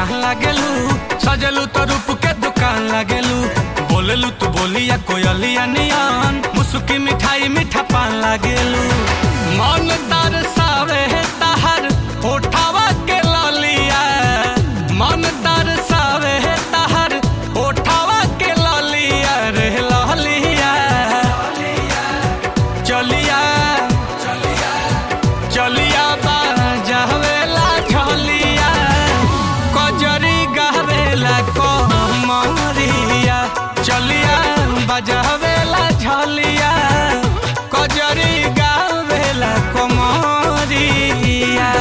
जान लागेलू सजलू तो रूप के दुकान लागेलू बोलेलू तू बोलिया कोयलिया नियन मुसुकी मिठाई मीठा पान लागेलू मन तरसावे तहर होठावा के ललिया मन तरसावे तहर होठावा के ललिया रे ललिया चलिया चलिया बाजावेला झलिया कजरी गावेला कमरिया चलिया बजावेला झलिया कजरी गावेला कमरिया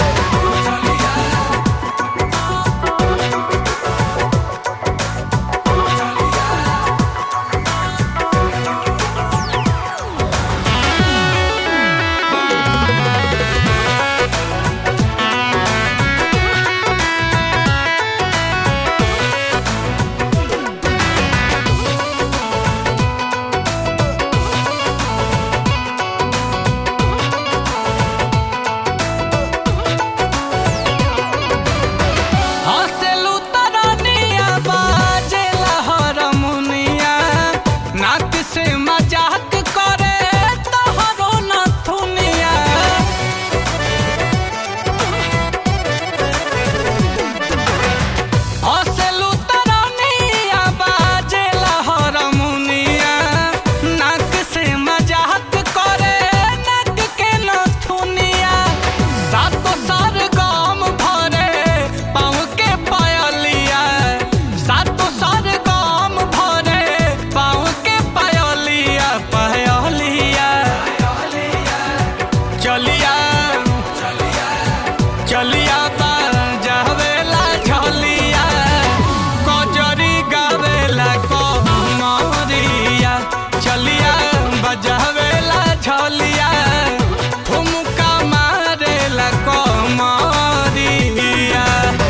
हँसेलू तरनिया बाजेला हरमुनिया नाक से मजाक करे तोहरो नथुनिया हँसेलू तरनिया बाजेला हरमुनिया नाक से मजाक करे नाक के नथुनिया सातो सार गाम भरे पाँव के पायलिया सातो सार गाम भरे पाँव के पायलिया पायलिया चलिया चलिया बाजावेला झलिया कजरी गावेला कमरिया चलिया बजावेला झलिया ठुमका मारेला कमरिया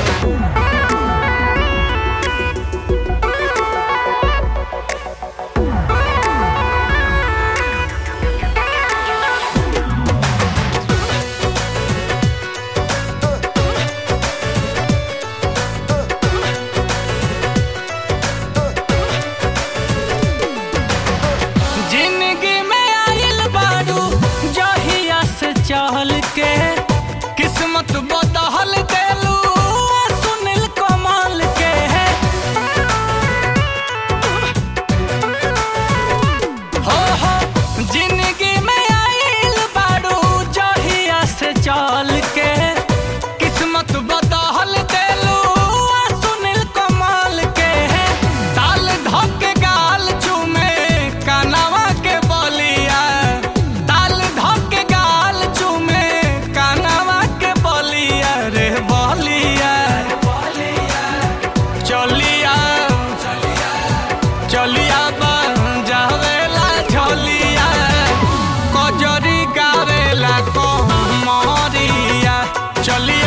जिंदगी में आइल बारू जहिया से चहल के किस्मत बदहल देलू सुनील कमाल के हो हो जिंदगी में आइल बारू जहिया से चल के किस्मत बदहल देलू सुनील कमाल के ताल धके गाल चूमे कानवा के बलिया ताल धके गाल चूमे कानवा के बलिया रे बलिया चलिया चलिया बजावेला झलिया कजरी गावेला कमरिया चलिया